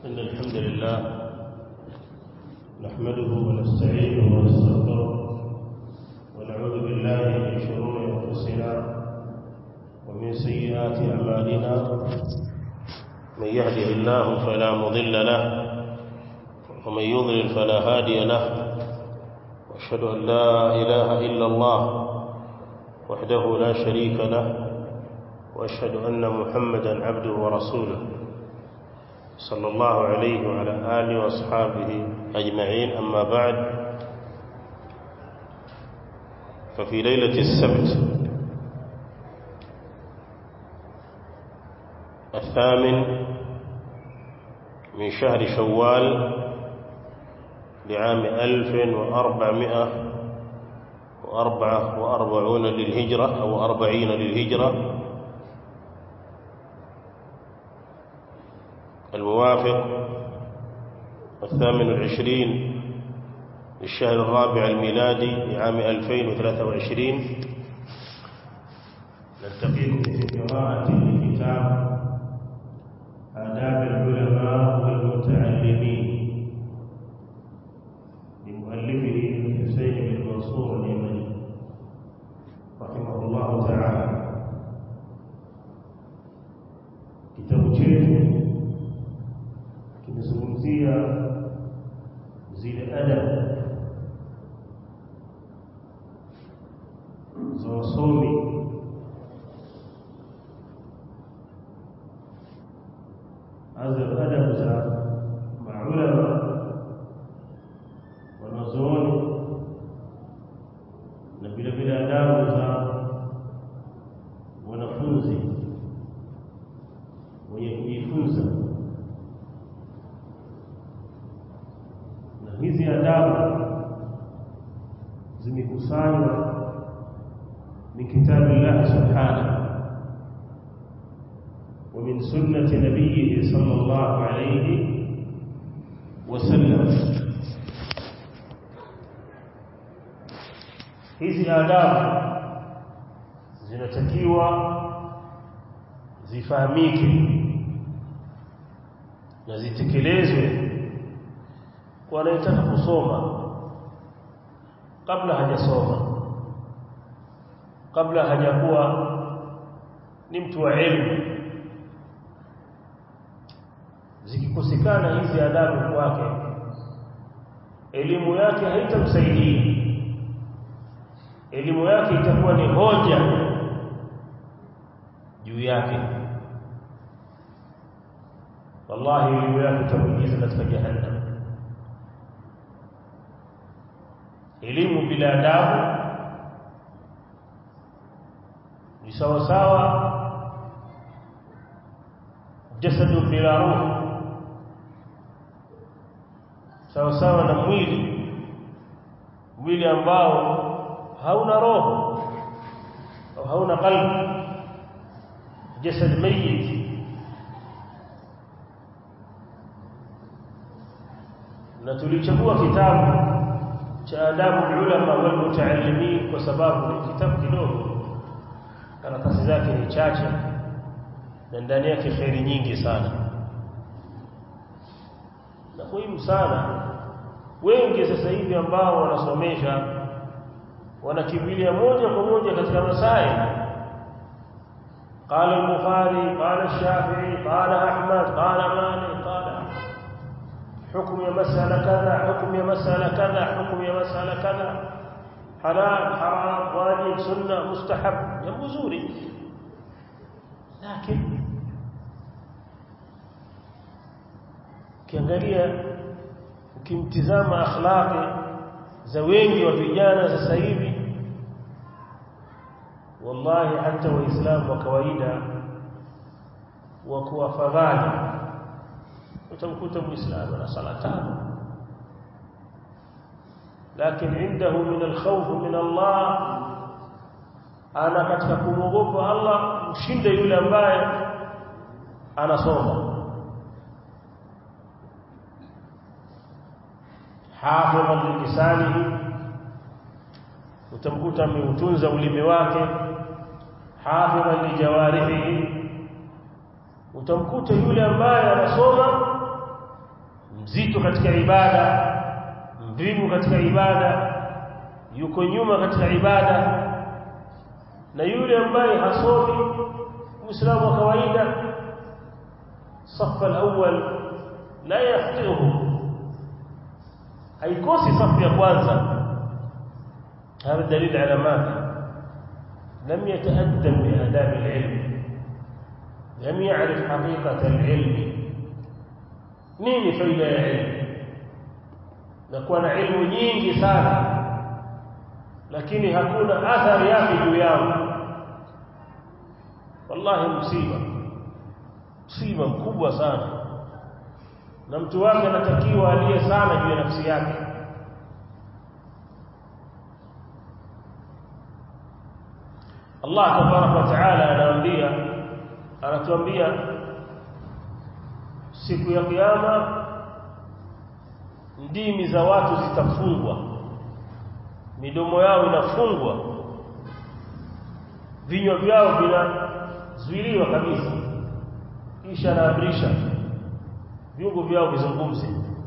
إن الحمد لله نحمده ونستعينه ونستغفره ونعوذ بالله من شرور أنفسنا ومن سيئات أعمالنا من يهده الله فلا مضل له ومن يضلل فلا هادي له وأشهد أن لا إله إلا الله وحده لا شريك له وأشهد أن محمدا عبده ورسوله صلى الله عليه وعلى آله وأصحابه أجمعين أما بعد ففي ليلة السبت الثامن من شهر شوال لعام ألف وأربعمائة وأربعة وأربعون للهجرة أو أربعين للهجرة الموافق الثامن العشرين للشهر الرابع الميلادي لعام 2023 نلتقيكم في قراءة لكتاب آداب العلماء والمتعلمين لمؤلفه الحسين بن منصور اليمني رحمه الله تعالى كتاب chetu kimezungumzia zile adabu za wasomi hasa adabu za maulama wanazooni na vile vile adabu za wanafunzi wenye kujifunza hizi adabu zimekusanywa min kitabi Allah subhanahu wa min sunnati nabiyhi sallallahu alayhi wasallam hizi adabu zinatakiwa zifahamike na zitekelezwe kwa anayetaka kusoma kabla hajasoma kabla hajakuwa ni mtu wa elimu zikikosekana hizi adabu kwake elimu yake haitamsaidia elimu yake itakuwa ni hoja juu yake wallahi elimu yake itamuingiza katika jahannam elimu bila adabu ni sawa sawa jasadu bila roho sawa sawa na mwili mwili ambao hauna roho au hauna qalbi jasad mayit na tulichagua kitabu cha adabu ulama wal mutaallimin kwa sababu ni kitabu kidogo karatasi zake ni chache na ndani yake khairi nyingi sana na muhimu sana wengi sasa hivi ambao wanasomesha wanakimbilia moja kwa moja katika masaili قال البخاري قال الشافعي قال احمد قال مالك قال حكم يا مسألة كذا حكم يا مسألة كذا حكم يا مسألة كذا حلال حرام واجب سنة مستحب jambo zuri lakini ukiangalia ukimtizama akhlaqi za wengi wa vijana sasa hivi wallahi hata waislamu wa kawaida wa kuwafadhali utamkuta muislamu ana sala tano lakini indahu min alkhawf min Allah ana katika kumwogopa Allah mshinde yule ambaye anasoma hafidhan lilisanihi utamkuta ameutunza ulimi wake hafidhan lijawarihi utamkuta yule ambaye anasoma mzito katika ibada mvivu katika ibada yuko nyuma katika ibada na yule ambaye hasomi muislamu wa kawaida safa al-awwal la yafqihu haikosi safu ya kwanza هذا دليل على ماذا لم يتأدب بآداب العلم لم يعرف حقيقة العلم nini faida ya ilmu na kuwa na ilmu nyingi sana lakini hakuna athari yake juu yangu wallahi msiba msiba mkubwa sana na mtu wake anatakiwa aliye sana juu ya nafsi yake Allah tabaraka wa taala anaambia anatuambia siku ya kiyama ndimi za watu zitafungwa midomo yao inafungwa vinywa vyao vinazuiliwa kabisa kisha anaamrisha viungo vyao vizungumze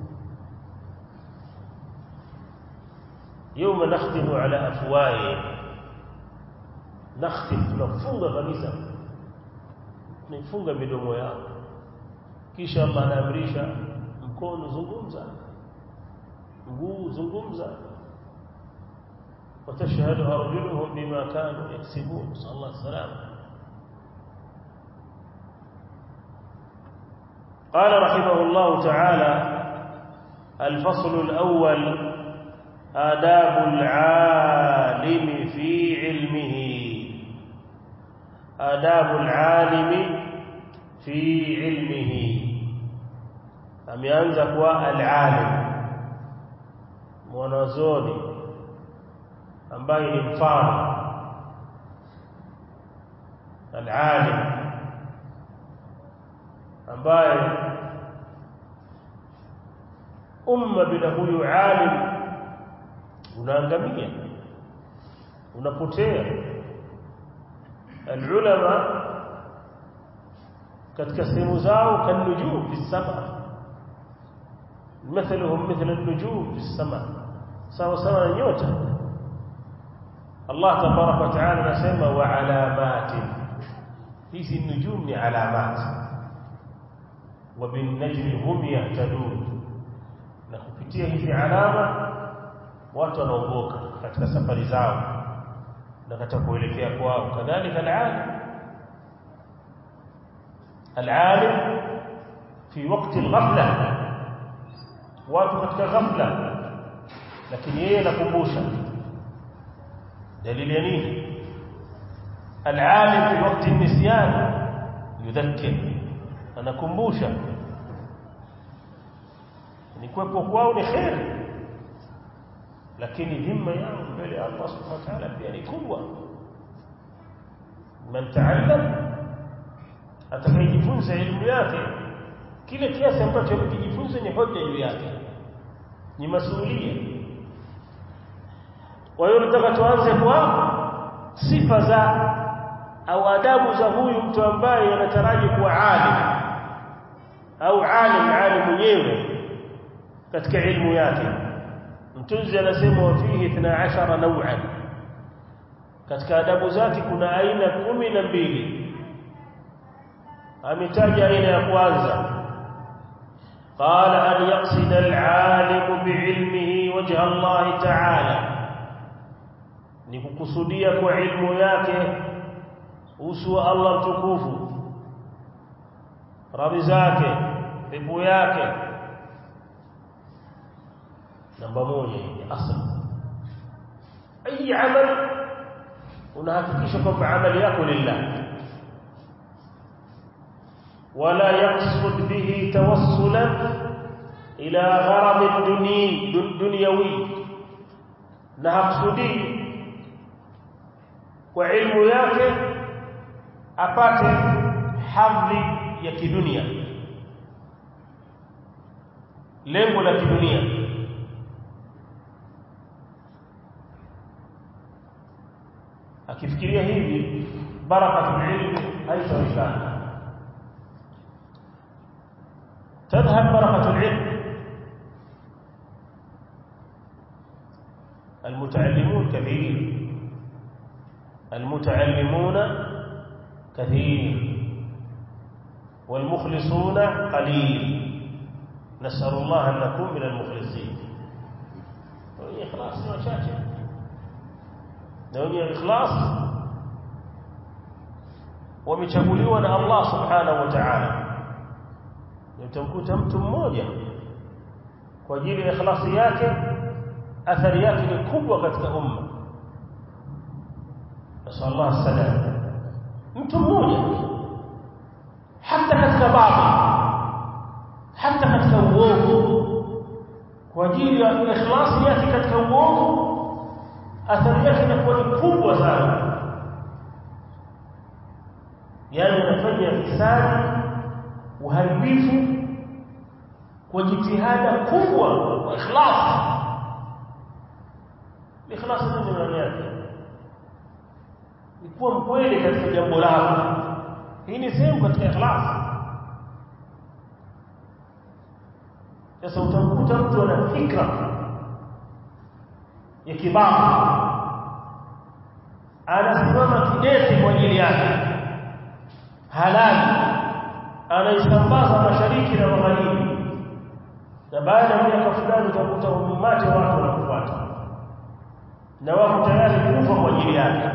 يوم نختم على افواههم نختم tunafunga kabisa tunafunga midomo yao kisha Allah anaamrisha mkono zungumza mguu zungumza وتشهد أرجلهم بما كانوا يكسبون نسأل الله السلامة قال رحمه الله تعالى الفصل الأول آداب العالم في علمه آداب العالم في علمه ameanza kuwa al-alim mwanazoni ambaye ni mfano al-alim ambaye umma bila huyu alim unaangamia unapotea al-ulama katika sehemu zao kanujum fi sama مثلهم مثل النجوم في السماء sawa sawa na nyota Allah tabarak wa taala anasema wa alamati hizi nujum ni alamat wa bin najmi hum yahtadun na kupitia hizi alama watu wanaongoka katika safari zao na katika kuelekea kwao kadhalika alalim alalim fi waqti alghafla watu katika ghafla lakini yeye anakumbusha dalili ya nini alalim fi waqti nisyan yudhakkir anakumbusha ni kuwepo kwao ni khair lakini dhima yao mbele ya Allah subhanahu wa ta'ala pia ni kubwa man ta'allam atakayejifunza elimu yake kile kiasi ambacho amekijifunza ni hoja juu yake ni masuhulia kwa hiyo nataka tuanze kwa sifa za au adabu za huyu mtu ambaye anataraji kuwa alim au alim alim mwenyewe katika ilmu yake mtunzi anasema wa fihi 12 naw'an katika adabu zake kuna aina kumi na mbili ametaja aina ya kwanza قال أن يقصد العالم بعلمه وجه الله تعالى نكوكسوديا كعلم yake uso wa Allah mtukufu radhi zake pepo yake namba moja ni asl ayi amal unahakikisha kwamba amali yako lillah ولا يقصد به توصلا الى غرض دني دنيوي نحقصدي kwa ilmu yake apate hadhi ya kidunia lengo la kidunia akifikiria hivi barakatul ilmi haitawezekana تذهب بركة العلم المتعلمون كثير المتعلمون كثير والمخلصون قليل نسأل الله أن نكون من المخلصين wenye ikhlas ni wachache na wenye ikhlas wamechaguliwa na Allah subhanahu wa ta'ala utamkuta mtu mmoja kwa ajili ya ikhlasi yake athari yake ni kubwa katika umma nasallallahu salam mtu mmoja hata katika baadhi hata katika uovu kwa ajili ya ikhlasi yake katika uovu athari yake inakuwa ni kubwa sana yani anafanya fisadi uharibifu kwa jitihada kubwa kwa ikhlas ikhlas ni maana yake ni kuwa mkweli katika jambo lako hii ni sehemu katika ikhlas sasa utamkuta mtu ana fikra ya kibabu anasimama kidete kwa ajili yake halali anaisambaza mashariki na magharibi na baada ya miaka fulani utakuta umati wa watu wanakufuata na wako tayari kufa kwa ajili yake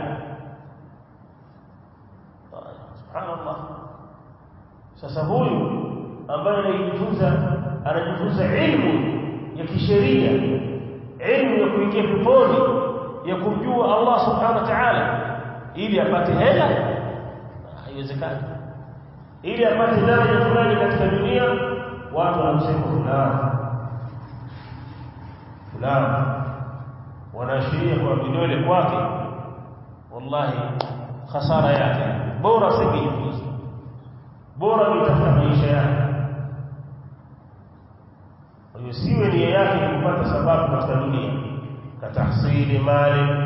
subhanallah sasa huyu ambaye anajifunza anajifunza ilmu ya kisheria ilmu ya kuingia peponi ya kumjua Allah subhanahu wa ta'ala ili apate hela haiwezekani ili apate daraja fulani katika dunia watu wanamsema fulani fulani wanaashiria kwa vidole kwake wallahi khasara yake bora singejifunza bora nitafuta maisha yake usiwe nia yake ni kupata sababu katika dunia katahsili mali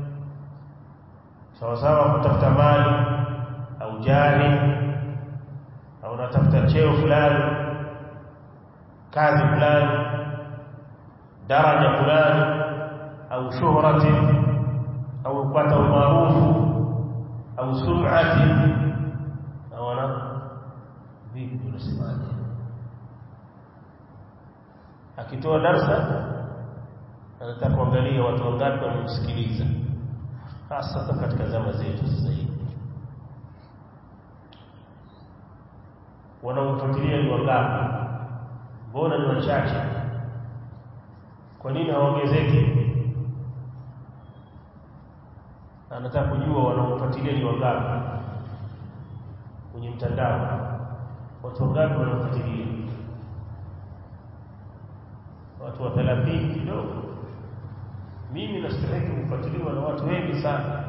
sawa sawa kutafuta mali au jahi au unatafuta cheo fulani kazi fulani daraja fulani au shuhrati au kupata umaarufu au sum'ati au ana vipi unasemaje akitoa darsa anataka kuangalia watu wangapi wamemsikiliza hasa katika zama zetu sasa hivi wanaomfuatilia ni wangapi mbona ni wachache kwa nini hawaongezeki anataka kujua wanaomfuatilia ni wangapi kwenye mtandao watu wangapi wanamfuatilia watu wa 30 kidogo mimi nastahili kufuatiliwa na watu wengi sana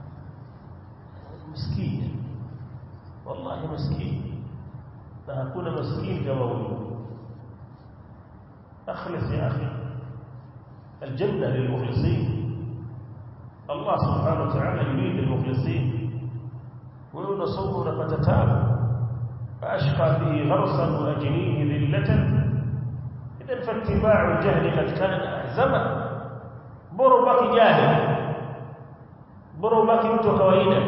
maskini wallahi maskini na hakuna maskini kama huyu اخلص يا اخي الجنه للمخلصين الله سبحانه وتعالى يريد المخلصين ويقول صوم ونفت تاب فاشقى فيه غرسا واجنيه ذله اذا فاتباع الجهل قد كان اعزما bora ubaki jahili bora ubaki mtu wa kawaida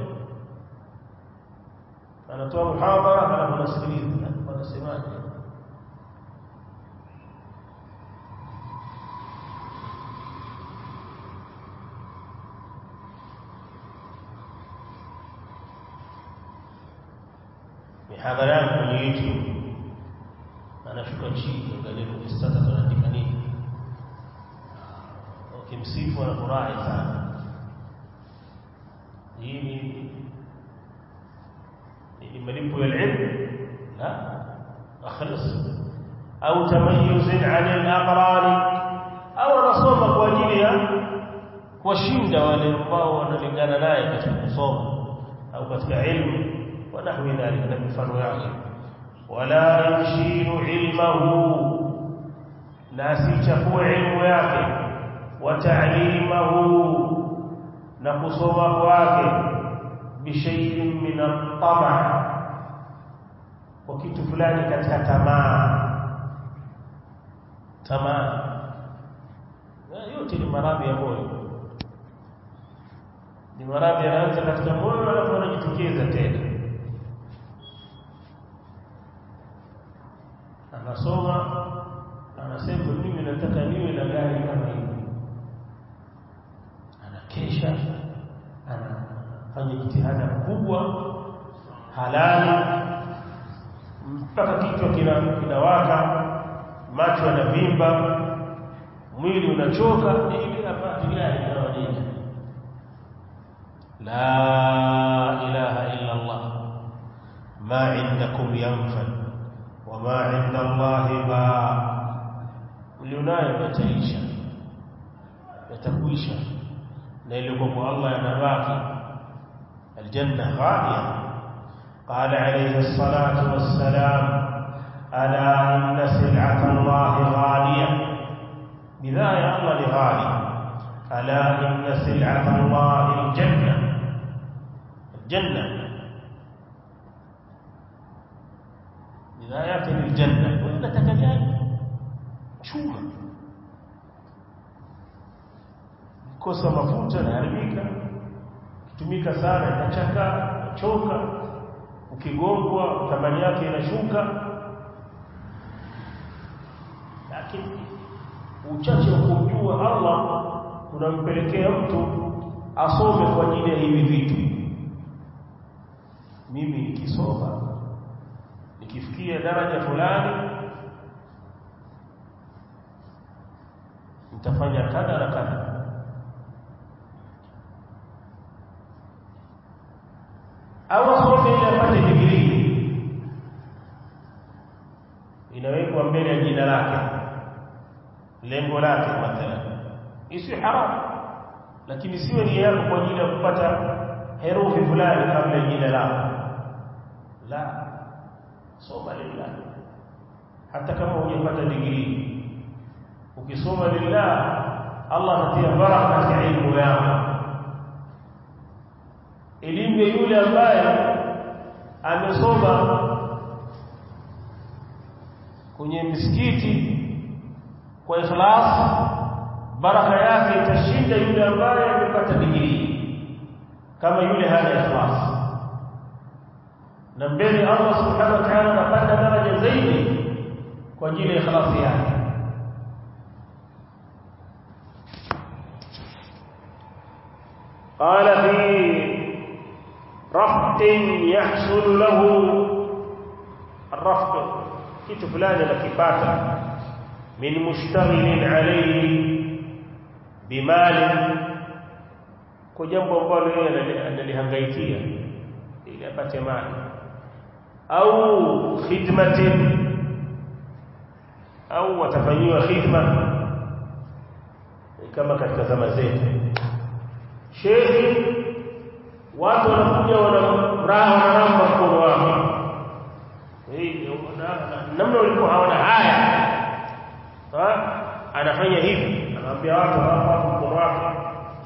anatoa muhadhara halafu anasikiliza wanasemaje mihadhara yangu kwenye YouTube anashuka chini angalia kwenye status anaandika nini ukimsifu anafurahi sana hii ni ni malipo ya ilmu la akhlis au tamayuz an al-aqran au anasoma kwa ajili ya kuwashinda wale ambao wanalingana naye katika kusoma au katika ilmu wa nahwi dhalika na mifano yake wala yushiru ilmahu na asichafue ilmu yake وتعليمه نقصوا kwake بشيء من الطمع وكيtu fulani katika tamaa tamaa yote ni maradhi ya moyo ni maradhi yanaanza katika moyo alafu yanajitokeza tena anasoma anasema mimi nataka niwe na gari kama hili anakesha anafanya jitihada kubwa halali mpaka kichwa kinawaka macho yanavimba mwili unachoka ili apate gari kama hili la ilaha illa allah ma indakum yanfad wama inda allahi ba ulionayo yataisha yatakuisha na ile kwa Allah yanabaki aljanna ghaliya قال عليه الصلاة والسلام ألا إن سلعة الله غالية بداية الله غالي ألا إن سلعة الله الجنة الجنة بدايات الجنة وإلا تكجاي chuma kosa mafuta yanaharibika kitumika sana inachaka choka ukigongwa thamani yake inashuka lakini uchache wa kumjua Allah unampelekea mtu asome kwa ajili ya hivi vitu mimi nikisoma nikifikia daraja fulani nitafanya kadha na kadha au asome ili apate degree inawekwa mbele ya jina lake lengo lake mathalan isiyo haramu lakini siwe ni yako kwa ajili ya kupata herufi fulani kabla ya jina lako la soma lillah hata kama hujapata degree ukisoma lillah Allah atatia baraka katika elimu yako elimu ya yule ambaye amesoma kwenye misikiti kwa ikhlas baraka yake itashinda yule ambaye amepata digrii kama yule hana ikhlas na mbele Allah subhanahu wa ta'ala anapanda daraja zaidi kwa ajili ya ikhlasi yake قال في رفض يحصل له الرفض kitu fulani anakipata min mushtaghilin alayhi bimali kwa jambo ambalo yeye analihangaikia ili apate mali au khidmatin au watafanyiwa khidma kama katika zama zetu shehi watu wanakuja wanamraha wanaramba mkono wake namna walikuwa hawana haya anafanya hivi anawaambia watu hapa mkono wake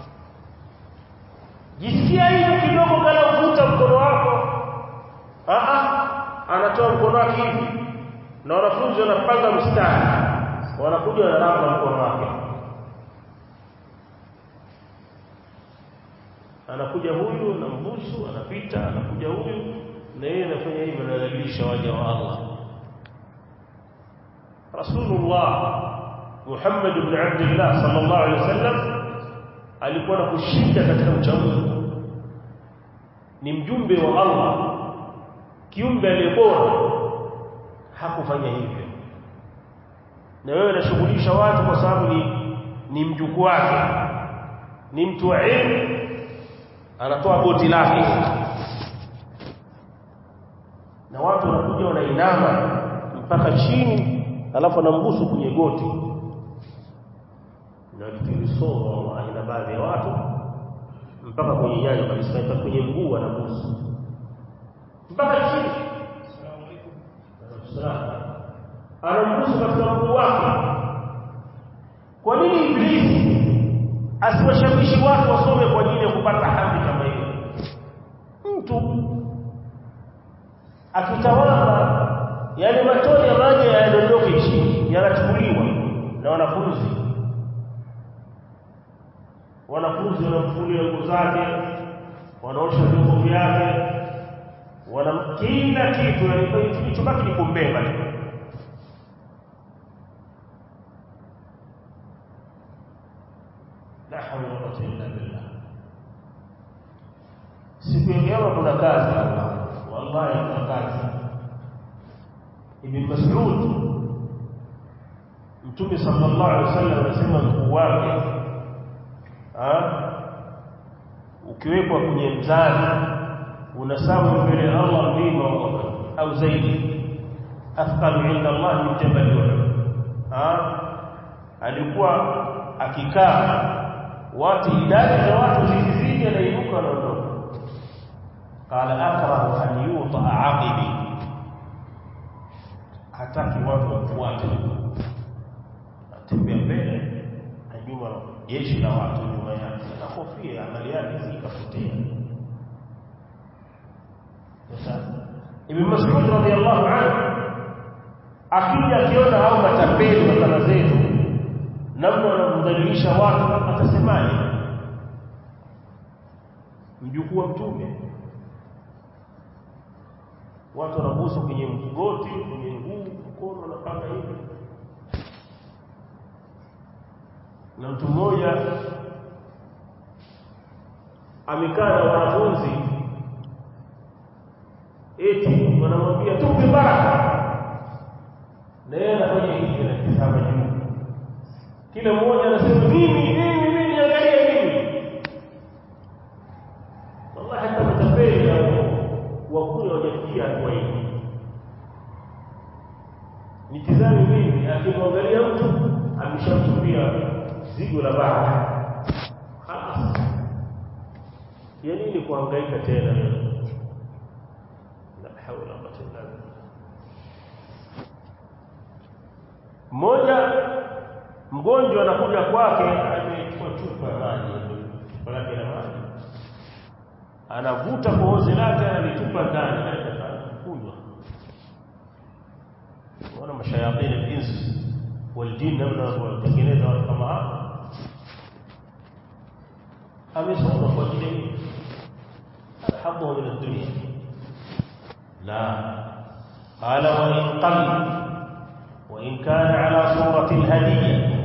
jisikia hiyo kidogo kana uvuta mkono wako a anatoa mkono wake hivi na wanafunzi wanapanga mstari wanakuja wanaramba mkono wake anakuja huyu anambusu anapita anakuja huyu na yeye anafanya hivyo anadhalilisha waja wa Allah Rasulullah Muhammad ibn Abdullah sallallahu alaihi wasallam alikuwa na kushinda katika uchamungu ni mjumbe wa Allah kiumbe aliyebora hakufanya hivyo na wewe unashughulisha watu kwa sababu ni ni mjukuu wake ni mtu wa elimu anatoa boti lake na watu wanakuja wanainama mpaka chini alafu anambusu kwenye goti na kilisoma aina baadhi ya watu mpaka kwenye nyayo kabisa mpaka kwenye mguu anabusu mpaka chini anambusu katika mguu wake kwa nini iblisi asiwashawishi watu wasome kwa ajili ya kupata hadhi kama hiyo mtu akitawala yale matone ya maji yanadondoke chini yanachukuliwa na wanafunzi wanafunzi wanamfulia nguo zake wanaosha vyombo vyake wana kila kitu yani kilichobaki ni kumbeba tu la hawla wala quwwata illa billah siku ya kiyama kuna kazi Allah wallahi kuna kazi ibn mas'ud mtume sallallahu alaihi wasallam anasema mkuu wake ukiwekwa kwenye mzani unasabu mbele ya Allah mlima au zaidi athqalu inda Allah min jabal Uhud alikuwa akikaa watu idadi za watu zikizidi anainuka anaondoka qala akrahu an yuta aqibi hataki watu wafuate atembea mbele na nyuma jeshi la watu nyuma yake na kofia amali yake zikapotea sasa Ibn Mas'ud radhiyallahu anhu akija akiona au matapeli wa kama zetu namna wanamdhalilisha watu atasemaje mjukuu wa mtume watu wanabusu kwenye mgoti kwenye nguu mkono wanapaka hivi na mtu mmoja amekaa na wanafunzi eti wanamwambia tupe baraka na yeye anafanya hivi anatazama juu kila mmoja anasema mimi mimi mimi niangalie mimi wallahi hata matapeli na wakule wajafikia hatua hii nitizame mimi akimwangalia mtu ameshamtupia zigo la baraka خلاص ya nini kuhangaika tena la hawla wala quwwata illa billah mmoja mgonjwa anakuja kwake amechukua chupa ya maji chupa lake la maji anavuta kohozi lake analitupa ndani kunywa wana mashayatin al-ins wal-jinn namna wanatengeneza watu kama hao amesoma kwa ajili alhamu min ad-dunya la qala wa in qalla وإن كان على صورة الهدية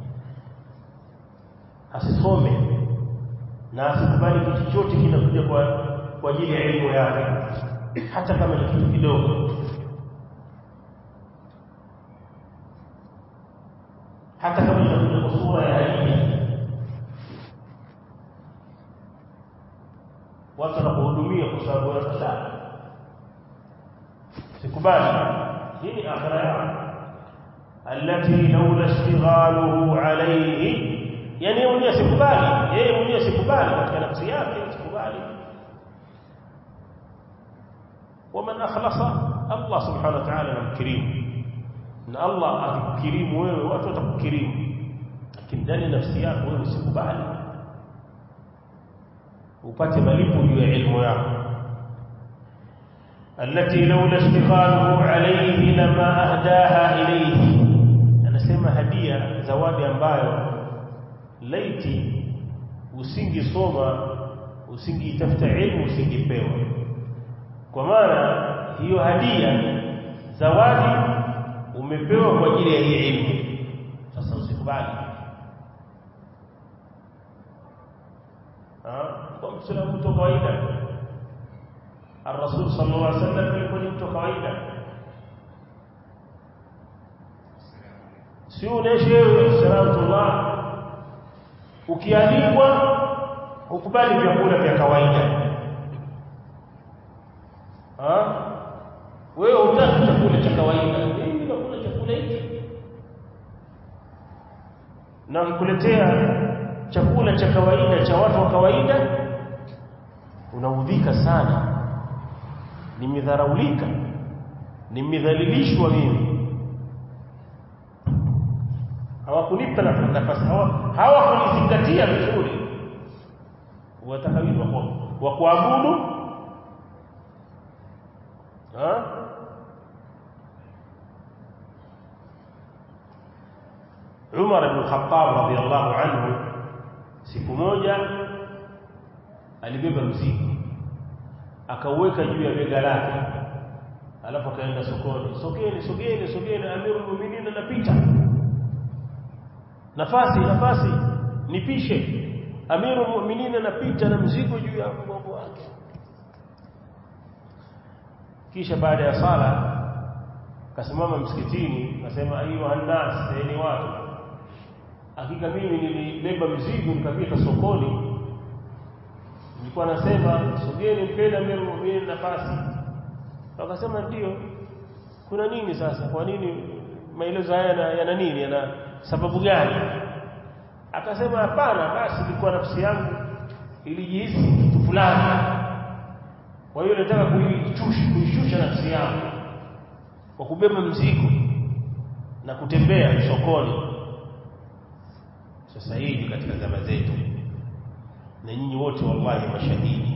asisome na asikubali kitu chochote kinakuja kwa kwa ajili ya elimu yake hata kama ni kitu kidogo hata kama inakuja kwa sura ya hadithi watu wanapohudumia kwa sababu wanataka sikubali hii ni akhira yao التي لولا اشتغاله عليه yani mwenyewe sikubali yeye mwenyewe sikubali katika nafsi yake sikubali ومن اخلص الله سبحانه وتعالى namkirimu na Allah akikirimu wewe watu watakukirimu lakini ndani nafsi yako wewe usikubali upate malipo juu ya elimu yako التي لولا اشتغاله عليه لما اهداها اليه anasema hadia zawadi ambayo laiti usingisoma usingiitafuta elimu usingipewa kwa maana hiyo hadia zawadi umepewa kwa ajili ya hii elimu sasa usikubali kwa msalamu mtu kawaida الرسول صلى الله عليه وسلم alikuwa ni mtu kawaida si uneshe wewe salatullah ukialikwa ukubali vyakula vya kawaida ha wewe utaki chakula cha kawaida mimi nakula chakula hiki na ukikuletea chakula cha kawaida cha watu wa kawaida unaudhika sana nimedharaulika nimedhalilishwa mimi hawakunipa nafasi hawakunizingatia vizuri watakawili wa kuabudu Umar ibn Khattab radiyallahu anhu siku moja alibeba mzigo akauweka juu ya bega lake alafu akaenda sokoni sogeni sogeni sogeni amirul mu'minin anapita nafasi nafasi nipishe amirul mu'minin anapita na mzigo juu ya mgongo wake kisha baada ya sala kasimama msikitini akasema ayu annas ni watu hakika mimi nilibeba mzigo nikapita sokoni nilikuwa nasema sogeni mpenda amirul mu'minin nafasi wakasema ndio kuna nini sasa kwa nini maelezo haya yana, yana nini yana sababu gani akasema hapana basi ilikuwa nafsi yangu ilijihisi kitu fulani kwa hiyo nataka kuishusha kuishusha nafsi yangu kwa kubeba mzigo na kutembea sokoni sasa hivi katika zama zetu na nyinyi wote wallahi mashahidi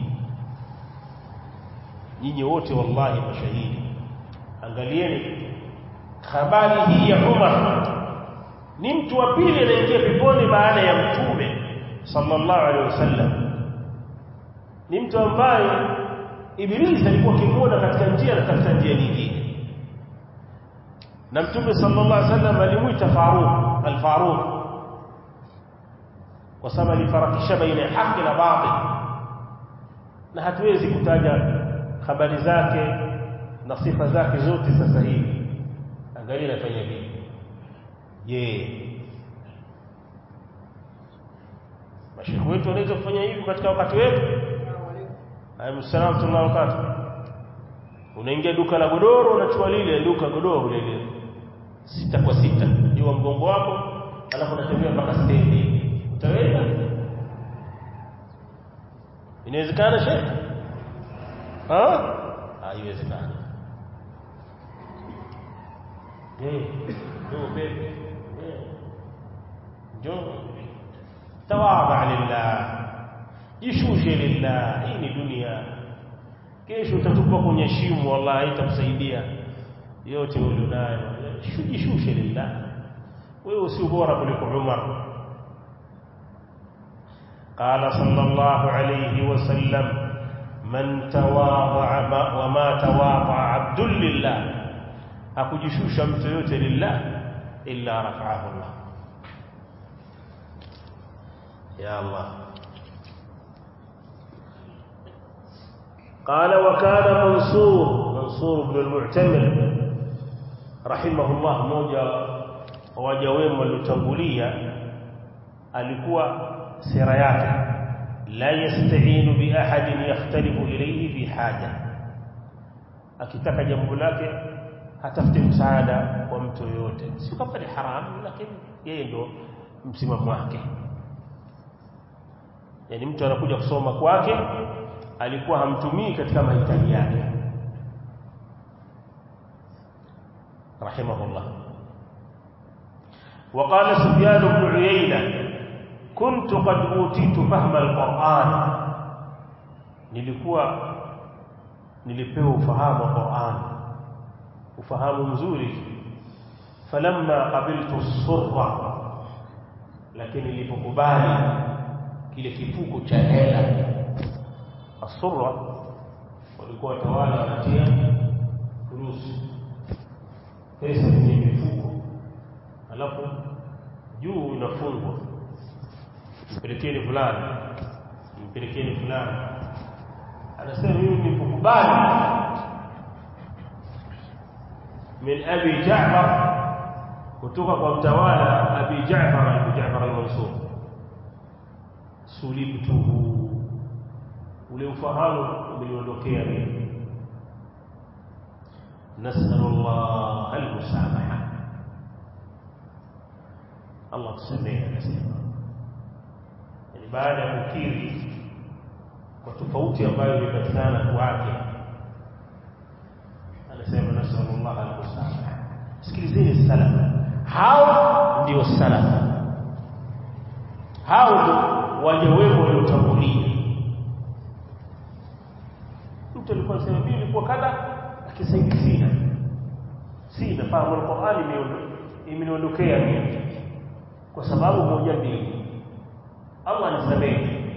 nyinyi wote wallahi mashahidi angalieni habari hii ya Umar ni mtu wa pili anaingia peponi baada ya mtume sallallahu alaihi wasallam ni mtu ambaye ibilisi alikuwa akimuona katika njia na katika njia nyingine na mtume sallallahu alaihi wasallam alimuita Faruq al-Faruq kwa sababu alifarakisha baina ya haki na batil na hatuwezi kutaja habari zake na sifa zake zote sasa hivi angalia anafanya vipi je mashekhi wetu wanaweza kufanya hivi katika wakati wetu Assalamu alaykum wakati unaingia duka la godoro unachukua lile duka godoro lile sita kwa sita juu mgongo wako alafu unatembea mpaka stendi utaweza inawezekana shekhi ha haiwezekani eh ndio bebe eh ndio tawadha lillah jishushe lillah hii ni dunia kesho utatupa kwenye shimo wallahi itakusaidia yote ulionayo jishushe lillah wewe usio bora kuliko Umar قال صلى الله عليه وسلم من تواضع وما تواضع عبد لله hakujishusha mtu yote lillah illa rafa'ahu Allah ya Allah قال وكان منصور منصور بن المعتمر رحمه الله mmoja waja wema waliotangulia alikuwa sira yake la yasta'inu bi ahadin yakhtalifu ilayhi fi haja akitaka jambo lake hatafute msaada kwa mtu yoyote si kwamba ni haramu lakini yeye ndo msimamo wake yani mtu anakuja kusoma kwake alikuwa hamtumii katika mahitaji yake rahimahullah وقال سفيان بن عيينة كنت قد أوتيت فهم القرآن nilikuwa nilipewa ufahamu wa Qur'an ufahamu mzuri falamma qabiltu surra lakini nilipokubali kile kifuko cha hela asurra walikuwa watawala wanatia furusi pesa kwenye mifuko alafu juu inafungwa mpelekeni fulani mpelekeni fulani anasema mimi nilipokubali min abi Ja'far kutoka kwa mtawala abi Ja'far Abu Ja'far al-Mansur sulibtuhu ule ufahamu umeniondokea mimi nasalu Allah al-musamaha Allah tusamehe anasema yani baada ya kukiri kwa tofauti ambayo imepatikana kwake anasema nasalu Allah al-musamaha sikilizeni salafa hao ndio salafa hao ndio waja wema waliotangulia mtu alikuwa anasema mimi nilikuwa kadha lakini sina sina fahamu al-Qur'ani imeniondokea mimi kwa sababu moja mbili Allah nisamehe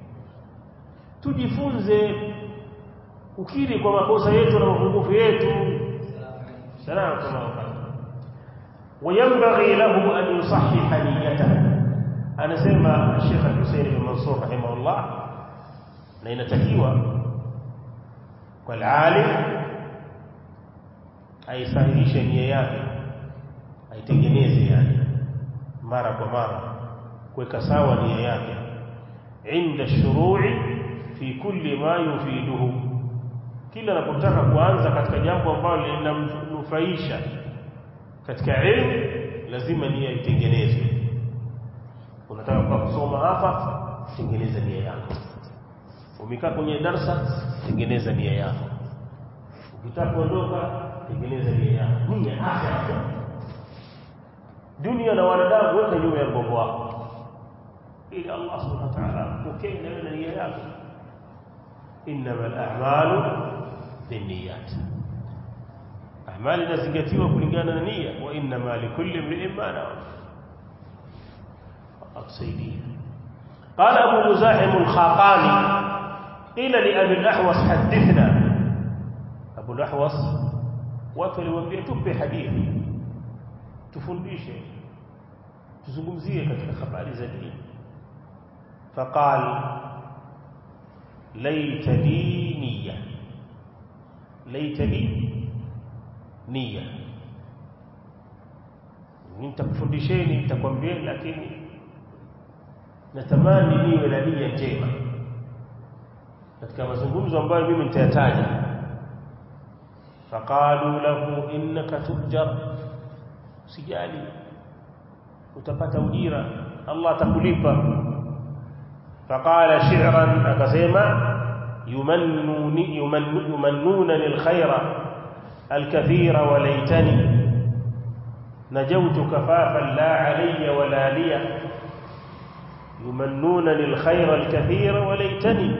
tujifunze kukiri kwa makosa yetu na mapungufu yetu salamu kama وينبغي له أن يصحح نيته أنا سيما الشيخ الحسين بن منصور رحمه الله لأن تكيوى والعالم aisahihishe nia yake aitengeneze yani mara kwa mara kuweka sawa nia yake inda shuru'i fi kulli ma yufiduhu kila anapotaka kuanza katika jambo ambalo linamnufaisha katika elimu lazima nia itengenezwe unataka kwa kusoma hapa tengeneza nia yako umekaa kwenye darsa tengeneza nia yako ukitaka kuondoka tengeneza nia yako nia afya dunia na wanadamu weka nyuma ya mgongo wako ili Allah subhanahu wa ta'ala pokee na nia yako innamal a'malu binniyat amali inazingatiwa kulingana na nia wa innama likulli imrin ma nawa atusaidia قال ابو مزاحم الخاقاني قيل لابي الاحوص حدثنا ابو الاحوص watu waliwaambia tupe hadithi tufundishe tuzungumzie katika habari za dini faqal laitani niyya laitani niyya nitakufundisheni nitakwambia lakini natamani niwe na nia njema katika mazungumzo ambayo mimi nitayataja faqalu lahu innaka tujar sijali utapata ujira Allah atakulipa faqala shi'ran akasema yumannuni yumannuna lilkhaira alkathira walaytani نجوت كفافا لا علي ولا لي يمنون للخير الكثير وليتني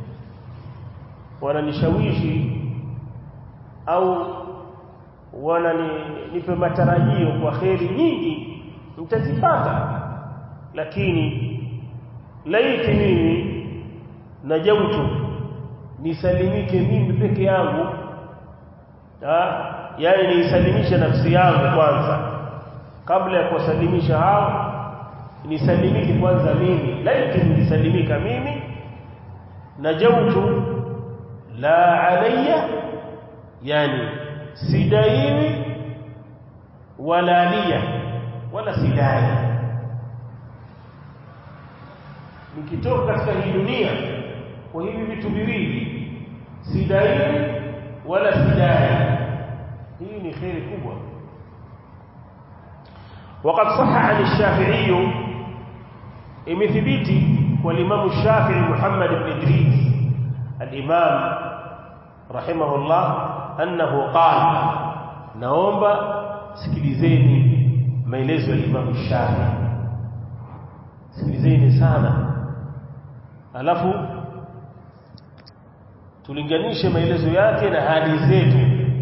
wananishawishi au wananipe matarajio kwa kheri nyingi mtazipata lakini laiti mimi najautu nisalimike mimi peke yangu yani niisalimishe nafsi yangu kwanza kabla ya kuwasalimisha hao nisalimike kwanza mimi laiti nisalimika mimi najautu la alayya yani sidaiwi wala liya wala sidai nikitoka katika hii dunia kwa hivi vitu viwili sidaiwi wala sidai hii ni khairi kubwa وقد صح عن الشافعي imethibiti والامام الشافعي محمد بن ادريس الامام رحمه الله انه قال naomba sikilizeni maelezo ya Imam Shafi sikilizeni sana alafu tulinganishe maelezo yake na hali zetu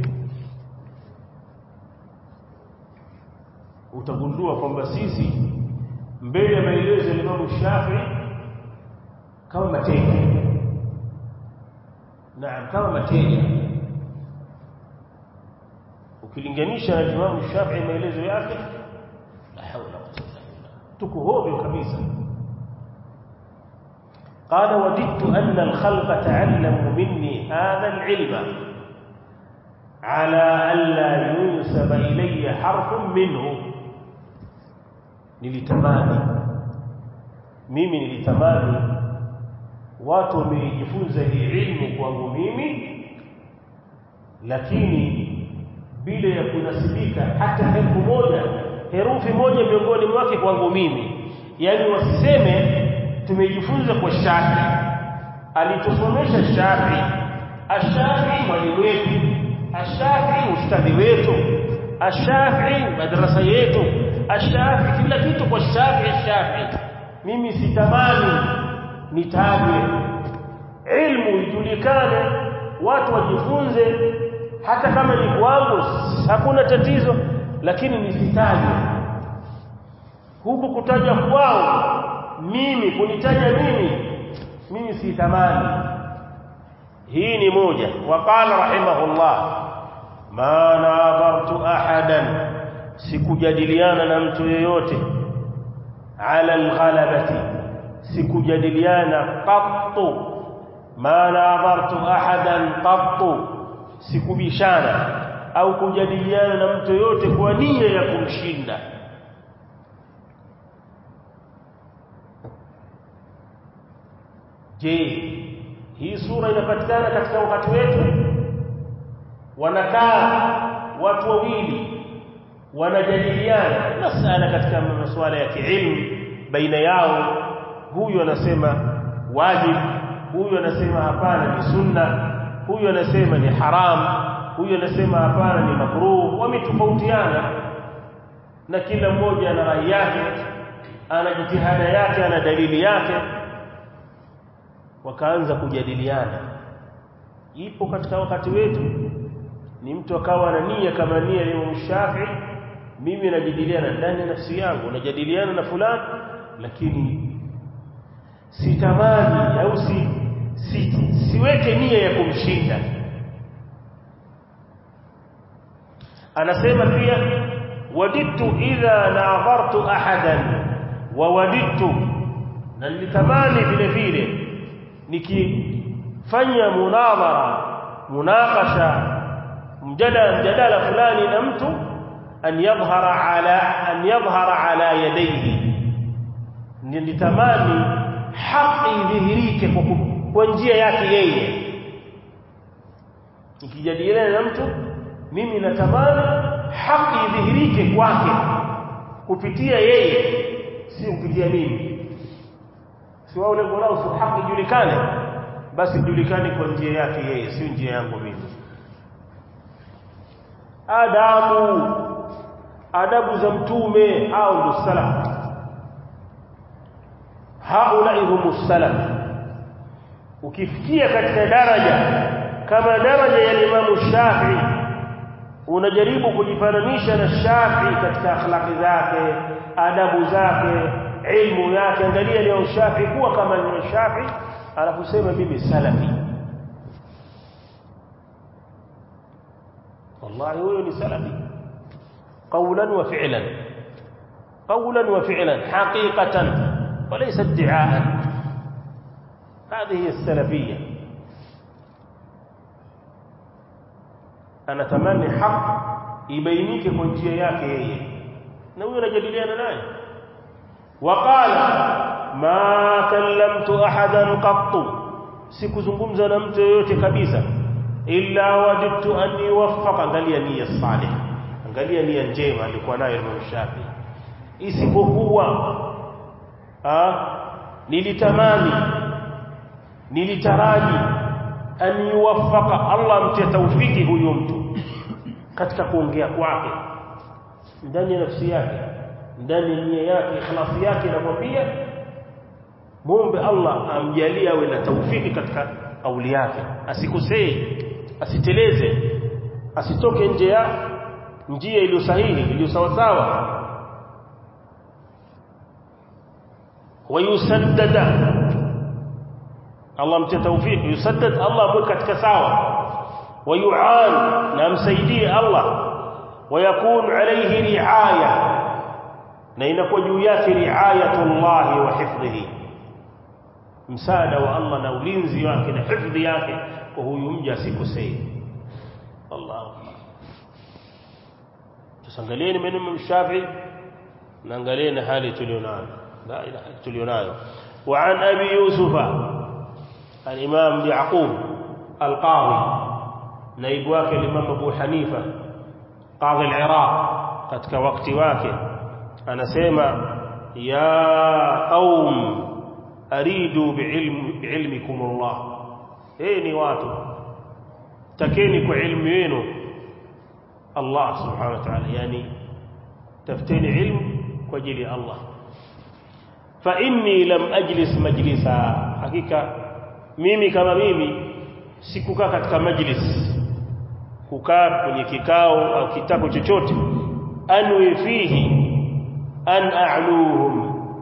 utagundua kwamba sisi mbele ya maelezo ya Imam Shafi kama mateja naam kama mateja ukilinganisha na Imam Shafi maelezo yake la hawla wala quwwata illa tuko hovyo kabisa قال وددت أن الخلق تعلموا مني هذا العلم على ألا ينسب إلي حرف منه nilitamani mimi nilitamani watu wamejifunza hii ilmu kwangu mimi lakini bila ya kunasibika hata herufi moja herufi moja miongoni mwake kwangu mimi yani wasiseme tumejifunza kwa Shafi alitusomesha Shafi Ashafi mwalimu wetu Ashafi ustadhi wetu Ashafi madrasa yetu Ashafi kila kitu kwa Shafi Shafi mimi sitamani nitajwe ilmu ijulikane watu wajifunze hata kama ni kwangu hakuna tatizo lakini nisitajwe huku kutaja kwao mimi kunitaja mimi mimi si thamani hii ni moja waqala rahimahullah ma nabartu ahadan sikujadiliana na mtu yeyote ala alghalabati sikujadiliana qattu ma nabartu ahadan qattu sikubishana au kujadiliana na mtu yote kwa nia ya kumshinda je hii sura inapatikana katika wakati wetu wanakaa watu wawili wanajadiliana masala katika masuala ya kiilmu baina yao huyu anasema wajib huyu anasema hapana ni sunna huyu anasema ni haram huyu anasema hapana ni makruh wametofautiana na kila mmoja ana rai yake ana jitihada yake ana dalili yake wakaanza kujadiliana ipo katika wakati wetu ni mtu akawa na nia kama nia ya Imam Shafi mimi najadiliana ndani ya nafsi yangu najadiliana na fulani lakini sitamani au si, si siweke nia ya kumshinda anasema pia wadidtu idha na'dhartu ahadan wa wadidtu na nilitamani vile vile nikifanya munadhara munakasha mjadala mjadala fulani na mtu an yadhhara ala an yadhhara ala yadayhi nilitamani haki idhihirike kwa, kwa njia yake yeye nikijadiliana na mtu mimi natamani haki idhihirike kwake kupitia yeye si kupitia mimi si wao lengo lao si haki ijulikane basi ijulikane kwa njia yake yeye sio njia yangu mimi adabu adabu za mtume au ndo salaf haula humus salaf ukifikia katika daraja kama daraja ya Imam Shafi'i unajaribu kujifananisha na Shafi'i katika akhlaqi zake adabu zake ilmu yake angalia leo Shafi'i kuwa kama ni Shafi'i alafu sema mimi salafi wallahi huyo ni salafi قولا وفعلا قولا وفعلا حقيقة وليس ادعاء هذه هي السلفية أنا تمني حق يبينيك كنجية yake yeye na huyo anajadiliana naye waqala ma kallamtu ahadan qattu sikuzungumza na mtu yoyote kabisa illa wadidtu an yuwaffaqa angalia nia salih angalia nia njema alikuwa nayo Imam Shafi isipokuwa ah nilitamani nilitaraji an yuwaffaqa Allah mtie taufiki huyo mtu katika kuongea kwake ndani ya nafsi yake ndani ya nia yake ikhlasi yake namwambia muombe Allah amjalie awe na taufiki katika kauli yake asikosee asiteleze asitoke nje ya njia iliyo sahihi iliyo sawa sawa wayusaddada Allah mtie taufiki yusaddad Allah amwe katika sawa wayuan na amsaidie Allah ويكون عليه رعايه na inakuwa juu yake riayatullah wa hifdhihi msaada wa Allah na ulinzi wake na hifdhi yake kwa huyu mja asikosee Allah tusangalieni maneno Shafi na angalieni hali tulionayo la ilaha tulionayo wa an abi yusufa al-imam yaqub al-qadi naibu wake al-imam abu hanifa qadhi al-iraq katika wakati wake anasema ya qaum aridu biilm biilmikum Allah ni watu takeni kwa ilmu yenu Allah subhanahu wa ta'ala yani tafuteni ilmu kwa ajili ya Allah fa inni lam ajlis majlisa hakika mimi kama mimi sikukaa katika majlis kukaa kwenye kikao au kitako chochote anwi fihi an a'luhum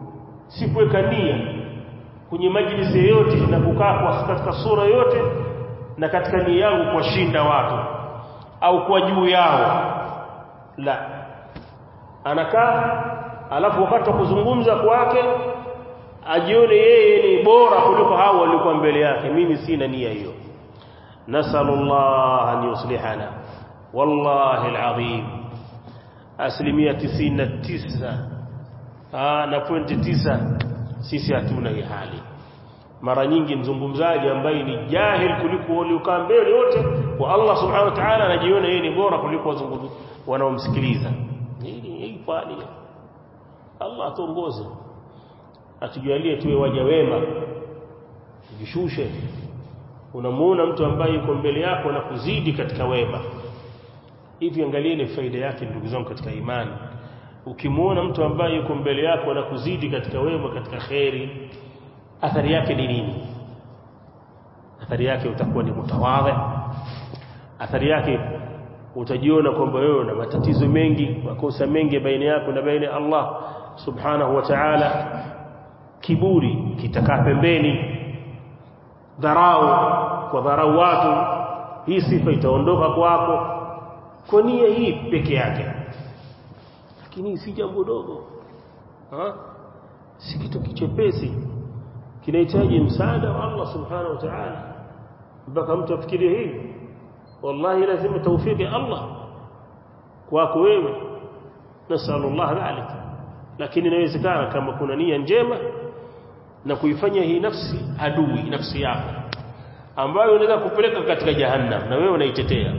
si kuweka nia kwenye majlisi yoyote na kukaa kwa katika sura yote na katika nia yangu kuwashinda watu au kuwa juu yao la anakaa alafu wakati wa kuzungumza kwake ajione yeye ni bora kuliko hao waliokuwa mbele yake mimi sina nia hiyo nasallallahu an yuslihana wallahi alazim asilimia 99 ah na pointi 9 sisi hatuna hii hali mara nyingi mzungumzaji ambaye ni jahil kuliko waliokaa mbele wote wa Allah subhanahu wa ta'ala anajiona yeye ni bora kuliko wazungumzaji wanaomsikiliza hii hii hali Allah atuongoze atujalie tuwe waja wema jishushe unamuona mtu ambaye yuko mbele yako na kuzidi katika wema hivi angalieni faida yake ndugu zangu katika imani ukimuona mtu ambaye yuko mbele yako na kuzidi katika wema katika kheri athari yake ni nini athari yake utakuwa ni mutawadhi athari yake utajiona kwamba wewe una matatizo mengi makosa mengi baina yako na baina ya Allah subhanahu wa ta'ala kiburi kitakaa pembeni dharau kwa dharau watu hii sifa itaondoka kwako kwa nia hii peke yake lakini si jambo dogo ha si kitu kichepesi kinahitaji msaada wa Allah subhanahu wa ta'ala mpaka mtu afikirie hivi wallahi lazima tawfiki Allah kwako wewe nasallallahu dhalik lakini inawezekana kama kuna nia njema na kuifanya hii nafsi adui nafsi yako ambayo inaweza kupeleka katika jahannam na wewe unaitetea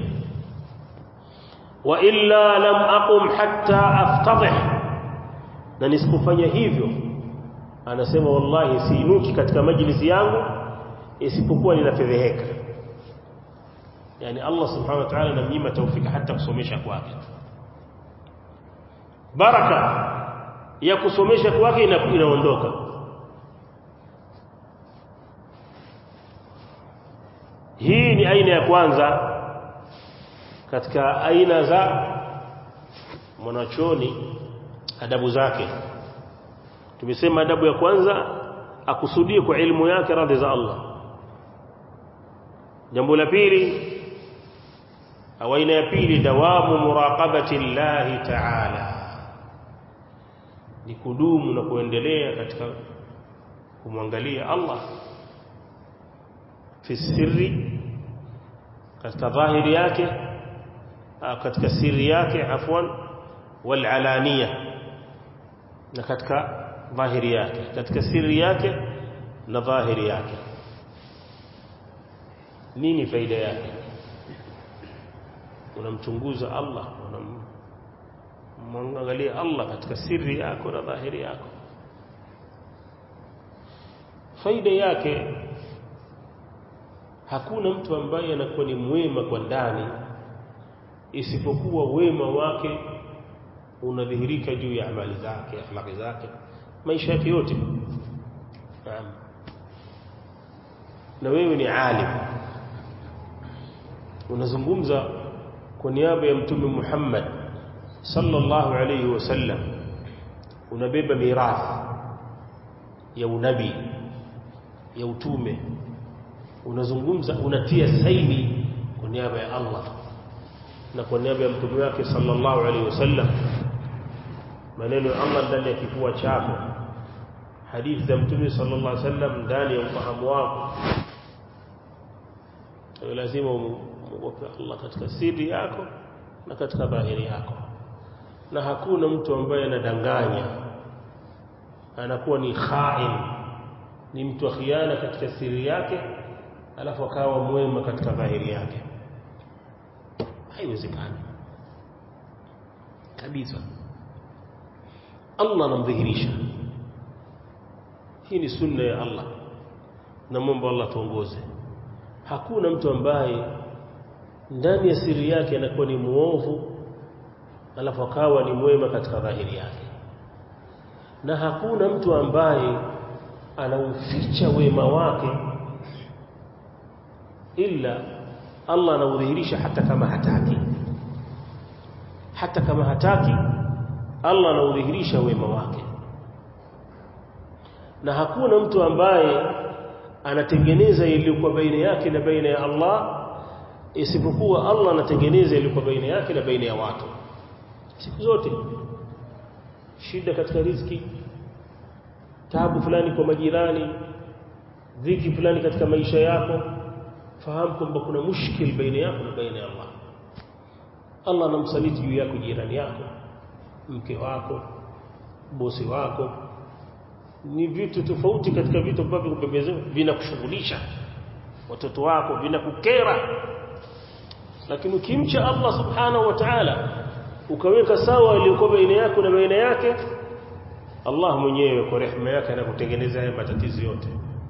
wa illa lam aqum hatta aftadih na nisipofanya hivyo anasema wallahi siinuki katika majlisi yangu isipokuwa ninafedheheka yani Allah subhanahu wa ta'ala anamnyima taufika hata kusomesha kwake baraka ya kusomesha kwake inaondoka hii ni aina ya kwanza katika aina za mwanachoni adabu zake tumesema adabu ya kwanza akusudie kwa elimu yake radhi za Allah jambo la pili au aina ya pili dawamu muraqabati Allah ta'ala ni kudumu na kuendelea katika kumwangalia Allah fi sirri katika dhahiri yake katika siri yake afwan wal alaniya na katika dhahiri yake katika siri yake na dhahiri yake nini faida yake unamchunguza Allah unamwangalia Allah katika siri yako na dhahiri yako faida yake hakuna mtu ambaye anakuwa ni mwema kwa ndani isipokuwa wema wake unadhihirika juu ya amali zake akhlaqi zake maisha yake yote naam na wewe ni alim unazungumza kwa niaba ya mtume Muhammad sallallahu alayhi wasallam unabeba mirathi ya unabii ya utume unazungumza unatia saini kwa niaba ya Allah na kwa niaba ya mtume wake sallallahu alaihi wasallam maneno ya Allah ndani ya kifua chako hadithi za mtume sallallahu alaihi wasallam ndani ya ufahamu wako lazima umuogope Allah katika siri yako na katika dhahiri yako na hakuna mtu ambaye anadanganya anakuwa ni khain ni mtu wa khiana katika siri yake alafu akawa mwema katika dhahiri yake haiwezekani kabisa Allah anamdhihirisha hii ni sunna ya Allah na Mungu Allah tuongoze hakuna mtu ambaye ndani ya siri yake anakuwa ni muovu alafu akawa ni mwema katika dhahiri yake na hakuna mtu ambaye anauficha wema wake illa Allah anaudhihirisha hata kama hataki hata kama hataki Allah anaudhihirisha wema wake na hakuna mtu ambaye anatengeneza iliyokuwa baina yake na baina ya Allah isipokuwa Allah anatengeneza iliyokuwa baina yake na baina ya watu siku zote shida katika riziki taabu fulani kwa majirani dhiki fulani katika maisha yako fahamu kwamba kuna mushkil baina yako na baina ya Allah Allah anamsaliti juu yako jirani yako mke wako bosi wako ni vitu tofauti katika vitu ambavyo vinakushughulisha watoto wako vinakukera lakini ukimcha Allah subhanahu wa ta'ala ukaweka sawa iliyokuwa baina yako na baina yake Allah mwenyewe kwa rehema yake anakutengeneza haya matatizo yote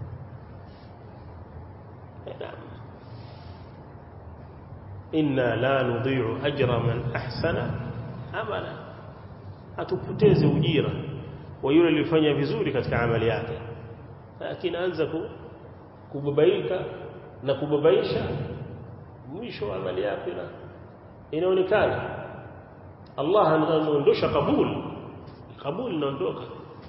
inna la nudhi'u ajra man ahsana amala atupoteze ujira wa yule alifanya vizuri katika amali yake lakini anza kubabaika na kubabaisha mwisho wa amali yake na inaonekana Allah anaondosha kabul kabul inaondoka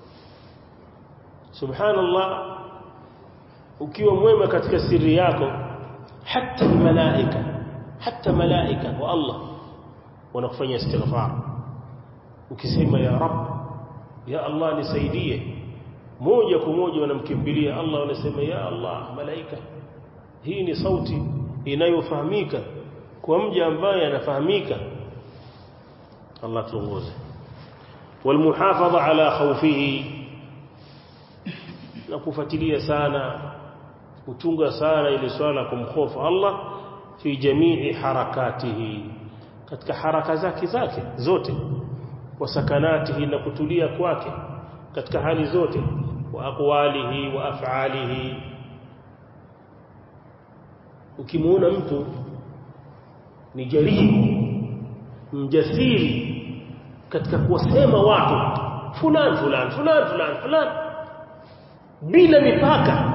subhanallah ukiwa mwema katika siri yako hata malaika hata malaika wa Allah wanakufanya istighfar ukisema ya rab ya Allah nisaidie moja kwa moja wanamkimbilia Allah wanasema ya Allah malaika hii ni sauti inayofahamika kwa mja ambaye anafahamika Allah tuongoze والمحافظه على خوفه na kufuatilia sana kuchunga sana ile swala kumhofu Allah fi jamii harakatihi katika haraka zake zake zote wa sakanatihi na kutulia kwake katika hali zote wa aqwalihi wa af'alihi ukimuona mtu ni jaribu mjasiri katika kuwasema watu fulani fulani fulani fulani fulani bila mipaka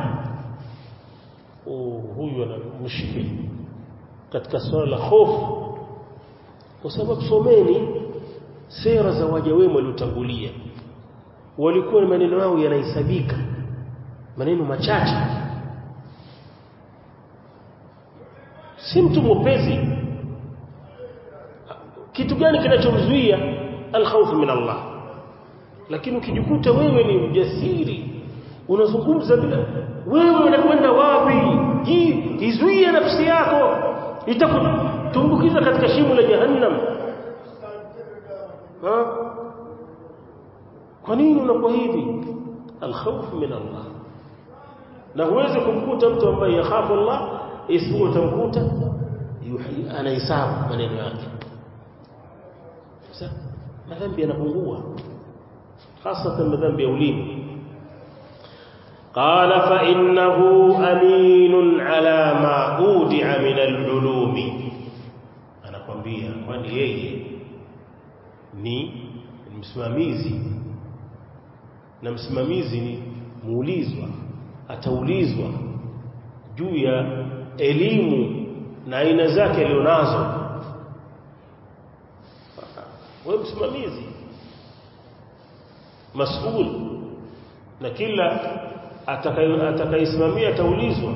oh huyu ana mushkili katika swala la hofu kwa sababu someni sera za waja wema waliotangulia walikuwa na maneno yao yanahesabika maneno machache si mtu mwepesi kitu gani kinachomzuia alkhawfu min Allah lakini ukijikuta wewe ni mjasiri unazungumza bila wewe unakwenda wapi jizuie nafsi yako itakutumbukiza katika shimo la jahannam ha kwa nini unakuwa hivi alkhawf min Allah na huwezi kumkuta mtu ambaye yakhafu Allah isipokuwa utamkuta anahesabu maneno yake sasa madhambi yanapungua hasa madhambi ya ulimi قال فإنه أمين على ما أودع من العلوم أنا kwambia kwani yeye ni msimamizi na msimamizi ni muulizwa ataulizwa juu ya elimu na aina zake alionazo wewe msimamizi mas'ul na kila atakayesimamia ataulizwa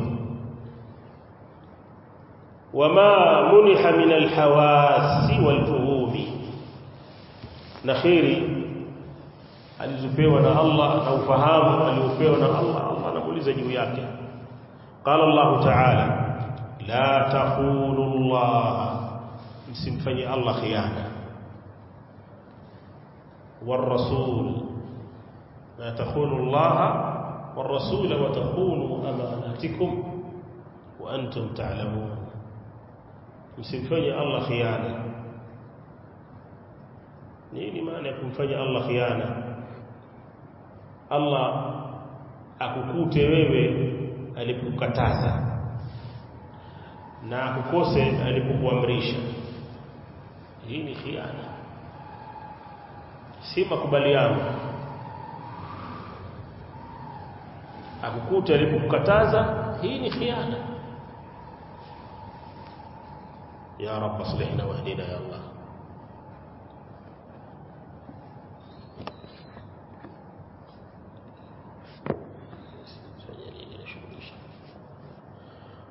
wama muniha min alhawasi walfuhumi na khairi alizopewa na Allah na ufahamu aliopewa na Allah Allah anamuuliza juu yake qala Allah ta'ala la taqulu Allah msimfanye Allah khiana والرسول لا تخونوا الله والرسول وتخونوا أماناتكم وأنتم تعلمون msimfanye Allah khiana nini maana ya kumfanya Allah khiana Allah akukute wewe alipokukataza na akukose alipokuamrisha hii ni khiana si makubaliano akukuta alipokukataza hii ni khiana ya rab aslihna wahdina ya allah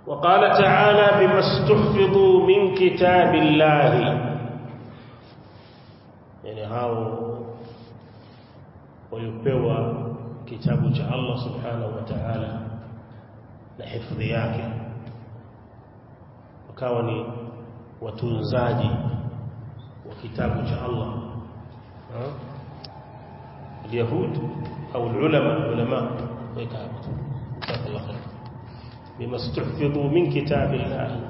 وقال تعالى بما استحفظوا من كتاب الله يعني هاو waliopewa kitabu cha Allah subhanahu wa ta'ala na hifadhi yake wakawa ni watunzaji wa kitabu cha Allah اليهود أو العلماء علماء جزاك الله خير بما استحفظوا من كتاب الله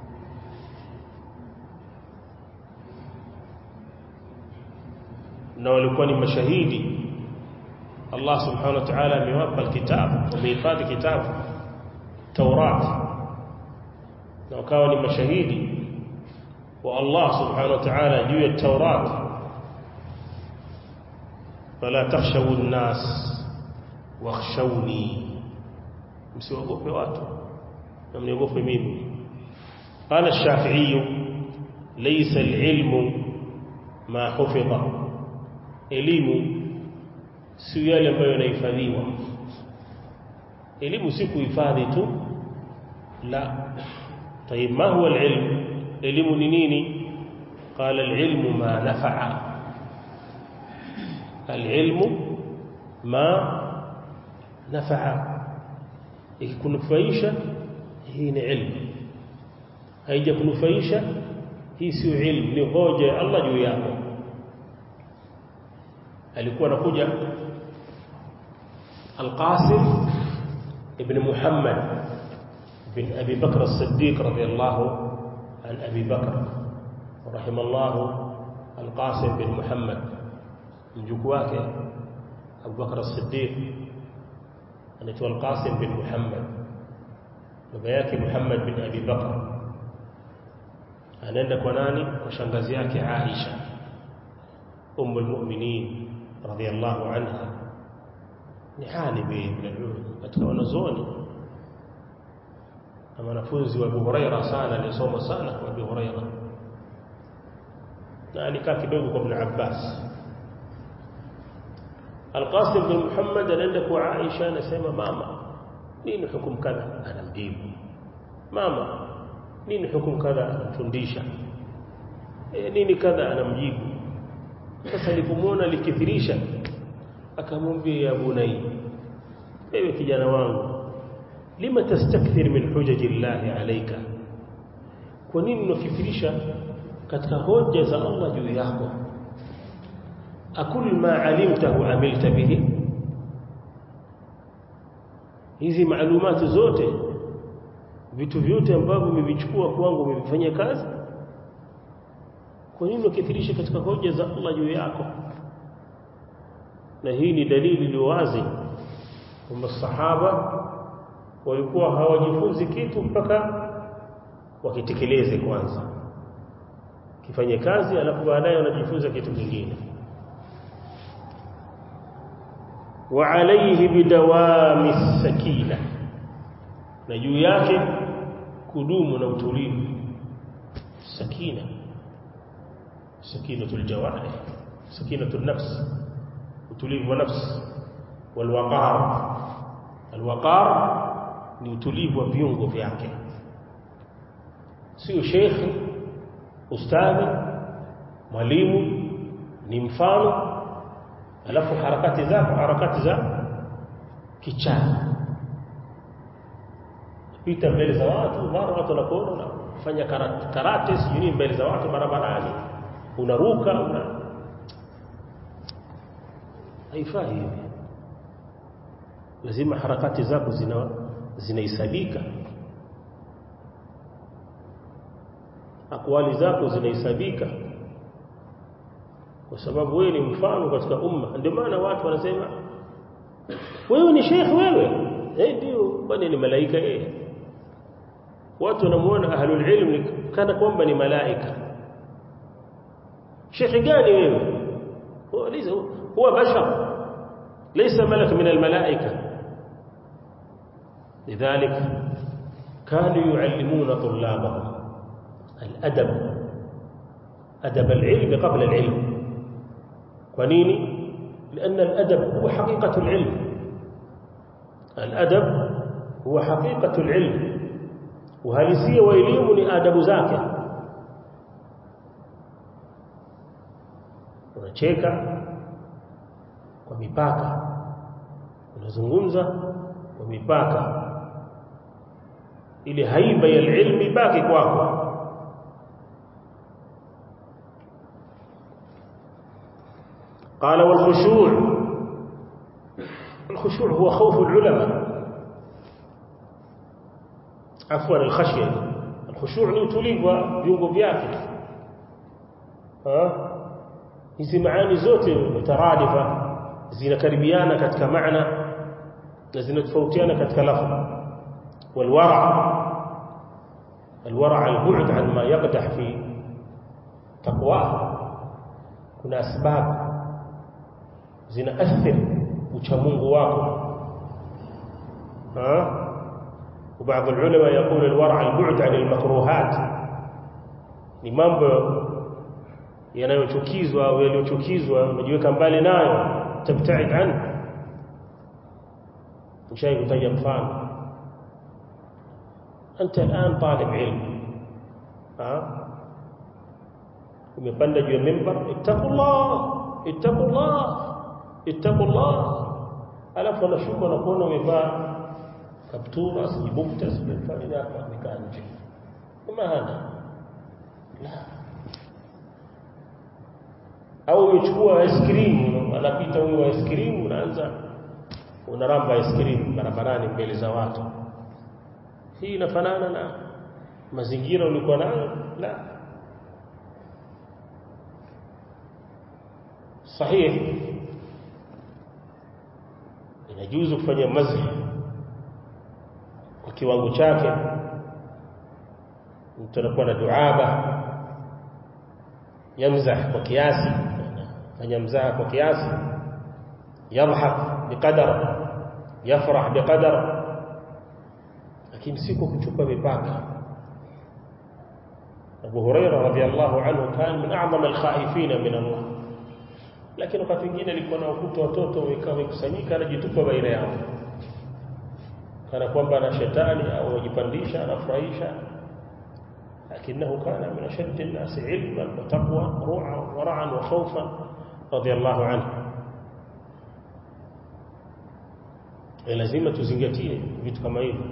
na walikuwa ni mashahidi Allah subhanahu wa ta'ala amewapa kitabu wamehifadhi kitabu Taurat na wakawa ni mashahidi wa Allah subhanahu wa ta'ala juu ya Taurat fala takhshawu an-nas wakhshawni msiogope watu na mniogope mimi قال الشافعي ليس العلم ما حفظ elimu si yale ambayo yanahifadhiwa elimu si kuhifadhi tu la طيب ما هو العلم elimu ni nini قال العلم ما نفع العلم ما نفع ikikunufaisha hii ni ilmu haijakunufaisha hii sio ilmu ni hoja ya Allah juu yako alikuwa anakuja Al-Qasim ibn Muhammad bin Abi Bakr as-Siddiq radiyallahu an Abi Bakr rahimallahu Al-Qasim bin Muhammad mjukuu wake Abu Bakr as-Siddiq anaitwa Al-Qasim bin Muhammad baba yake Muhammad bin Abi Bakr anaenda kwa nani kwa shangazi yake Aisha أم المؤمنين رضي الله عنها نحاني من العلم katika wanazuoni na wanafunzi wa Abu Huraira sana alisoma sana kwa Abu Huraira na alikaa kidogo kwa Ibn Abbas Al-Qasim bin Muhammad anaenda kwa Aisha anasema mama nini hukumu kadha anamjibu mama nini hukumu kadha anamfundisha e, nini kadha anamjibu sasa alipomwona likithirisha akamwambia ya bunai ewe kijana wangu lima tastakthir min hujaji llahi alayka kwa nini unakithirisha katika hoja za Allah juu yako akul ma alimtahu amilta bihi hizi maalumati zote vitu vyote ambavyo umevichukua kwangu umevifanyia kazi kwa nini ukithirisha katika hoja za Allah juu yako na hii ni dalili iliyo wazi kwamba sahaba walikuwa hawajifunzi kitu mpaka wakitekeleze kwanza kifanye kazi alafu baadaye wanajifunza kitu kingine wa alayhi bidawami sakina na juu yake kudumu na utulivu sakina سكينة الجوارح سكينة النفس utulivu wa nafsi walwaqar alwaqar ni utulivu wa viungo vyake sio shekhi ustadhi mwalimu ni mfano alafu harakati zako harakati za kichana pita mbele za watu mara watu wanakuona unafanya karate, karate sijui mbele za watu barabarani unaruka una haifai hivi lazima harakati zako zina zinahesabika akwali zako zinahesabika kwa sababu wewe ni mfano katika umma ndio maana watu wanasema wewe ni sheikh wewe eh ndio kwani ni malaika yeye watu wanamuona ahlul ilm kana kwamba ni malaika sheikh gani wewe huwa lisa huwa bashar ليس ملك من الملائكة لذلك كانوا يعلمون طلابهم الأدب أدب العلم قبل العلم ونيني لأن الأدب هو حقيقة العلم الأدب هو حقيقة العلم uhalisia wa elimu ni adabu zake unacheka kwa mipaka unazungumza kwa mipaka ili haiba ya ilmu ibaki kwako قال والخشوع الخشوع هو خوف العلماء عفوا الخشيه الخشوع ni utulivu wa viungo vyake hizi maani zote mutaradifa zinakaribiana katika maana na zinatofautiana katika lafzi والورع الورع البعد عن ما يقدح في تقواه kuna asbab zinaathiri uchamungu wako ها وبعض العلماء يقول الورع البعد عن المكروهات ni mambo yanayochukizwa au yaliyochukizwa unajiweka mbali nayo tabtaid an mshai kutaja mfano انت الان طالب علم ها umepanda juu ya mimbar ittaqullah ittaqullah ittaqullah alafu anashuka na kuona umevaa kaptura sijibukta sijifanya hapa nikaa nje kama hana la au umechukua ice cream anapita huyo ice cream unaanza unaramba ice cream barabarani mbele za watu hii inafanana na mazingira ulikuwa nayo la صحيح inajuzu kufanya mazhi kwa kiwango chake mtu anakuwa na duaba yamzah kwa kiasi fanya mzaha kwa kiasi yadhhak biqadar yafrah biqadar lakini siko kuchupa mipaka Abu Hurairah radhiyallahu anhu kan min a'zam al-khaifin min Allah lakini wakati mwingine alikuwa na ukuta watoto wamekaa wamekusanyika anajitupa baina yao kana kwamba na shetani au wajipandisha anafurahisha lakinahu kana min ashadd an-nas ilman wa taqwa ru'a wa ra'an wa khawfan radiyallahu anhu lazima tuzingatie vitu kama hivi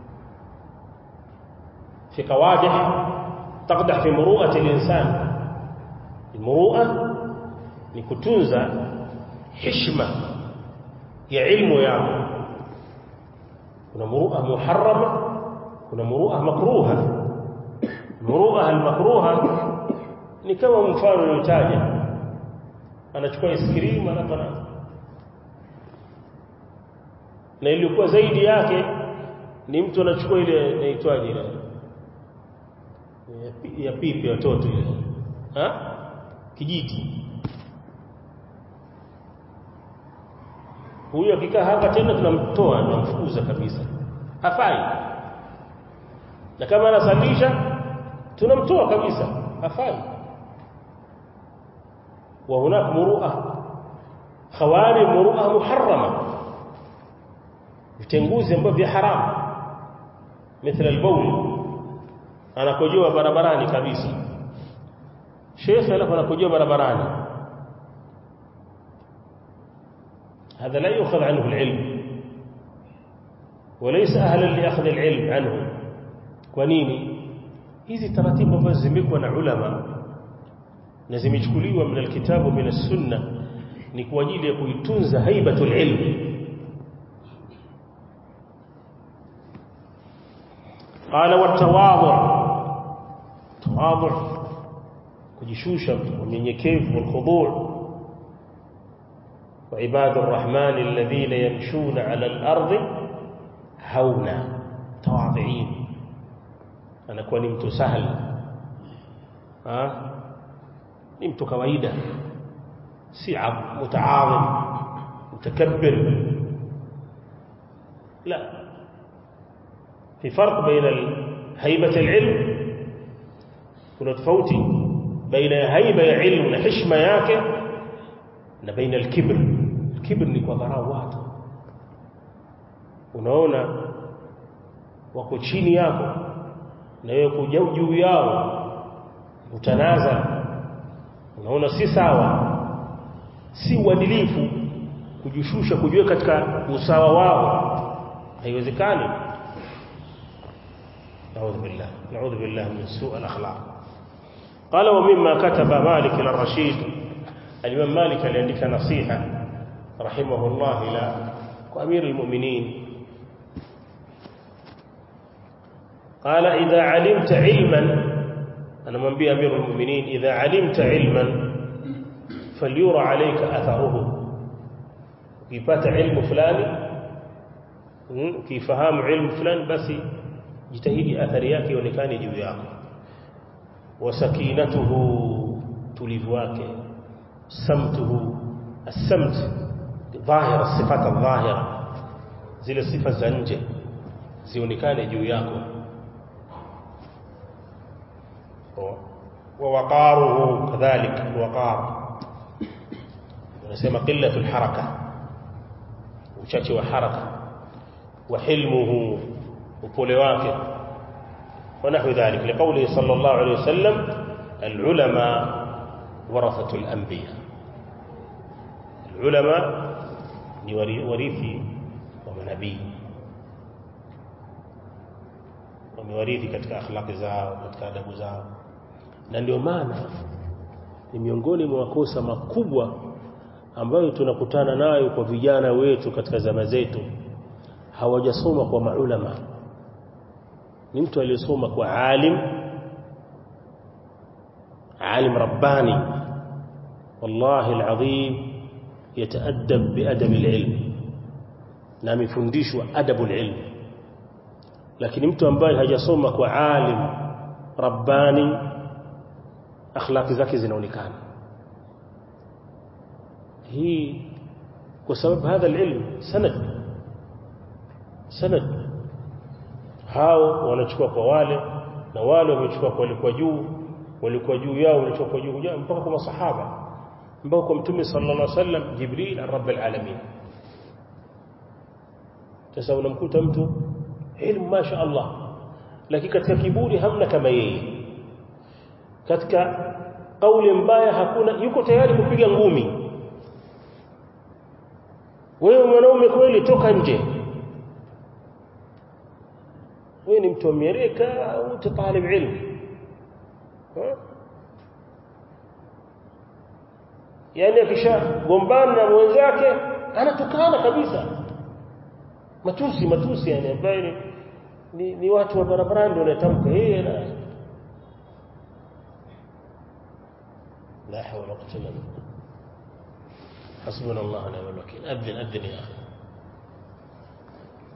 في قوادح تقدح في مروءة الإنسان المروءة ni kutunza heshima ya ilmu yako kuna murua muharrama kuna murua makruha murua almakruha ni kama mfano uliotaja anachukua iskrim alafu na ilikuwa zaidi yake ni mtu anachukua ile inaitwaje ile ya pipi ya watoto ile ha kijiti huyo akikaa hapa tena tunamtoa tunamfukuza kabisa hafai na kama anasalisha tunamtoa kabisa hafai wa hunak murua khawari murua muharrama vitenguzi ambavyo vya haramu مثل البول anakojoa barabarani kabisa shekhe alafu anakojoa barabarani هذا لا يؤخذ عنه العلم وليس أهلا لأخذ العلم عنه ونيني hizi taratibu ambazo zimekuwa na ulama na zimechukuliwa min alkitabu min as-sunna ni kwa ajili ya kuitunza haibatul ilm qala wa tawadhu tawadhu kujishusha unyenyekevu wal khudu' وعباد الرحمن الذين يمشون على الأرض هونا تواضعين أنا كوني مت سهل ها نمت كويدا سعب متعاظم متكبر لا في فرق بين هيبة العلم kuna tofauti baina ya haiba ya ilmu na heshima yake na baina al-kibr kibr ni kwa dharau watu unaona wako chini yako na wewe kuja juu yao utanaza unaona si sawa si uadilifu kujishusha kujiweka katika usawa wao haiwezekani نعوذ بالله نعوذ بالله من سوء الأخلاق قال ومما كتب مالك للرشيد الإمام مالك لأنك نصيحة رحمه الله إلى أمير المؤمنين قال إذا علمت علما أنا من بي أمير المؤمنين إذا علمت علما فليرى عليك أثره ukipata ilmu fulani ukifahamu ilmu fulani basi jitahidi athari yake ionekane juu yako wasakinatuhu tulivu wake samtuhu السمت ظاهر الصفات الظاهرة zile sifa za nje zionekane juu yako ووقاره كذلك الوقار ونسمى قلة الحركة uchache wa haraka wa hilmuhu upole wake ونحو ذلك لقوله صلى الله عليه وسلم العلماء ورثة الأنبياء العلماء ni warithi wa manabii wamewarithi katika akhlaqi zao katika adabu zao na ndio maana ni miongoni mwa makosa makubwa ambayo tunakutana nayo kwa vijana wetu katika zama zetu hawajasoma kwa maulama ni mtu aliyesoma kwa alim alim rabbani wallahi alazim yataadab biadab alilm na amefundishwa adabu alilm lakini mtu ambaye hajasoma kwa alim rabbani akhlaqi zake zinaonekana hii kwa sababu hadha alilm sanad sanad hao wanachukua kwa wale na wale wamechukua kwa walikuwa juu walikuwa juu yao walichukua kwa juu mpaka kwa masahaba mpaka kwa mtume sallallahu alaihi wasallam jibril rabbil alamin sasa unamkuta mtu ilmu masha Allah lakini katika kiburi hamna kama yeye katika kauli mbaya hakuna yuko tayari kupiga ngumi wewe mwanaume kweli toka nje wewe ni mtu wa Amerika au talib ilmu yani akishagombana na mwenzake anatukana kabisa matusi matusi yani ambaye ni, ni, ni watu wa barabarani ndio wanatamka yeye na la hawla wala quwwata illa billah حسبنا الله ونعم الوكيل أذن أذن يا أخي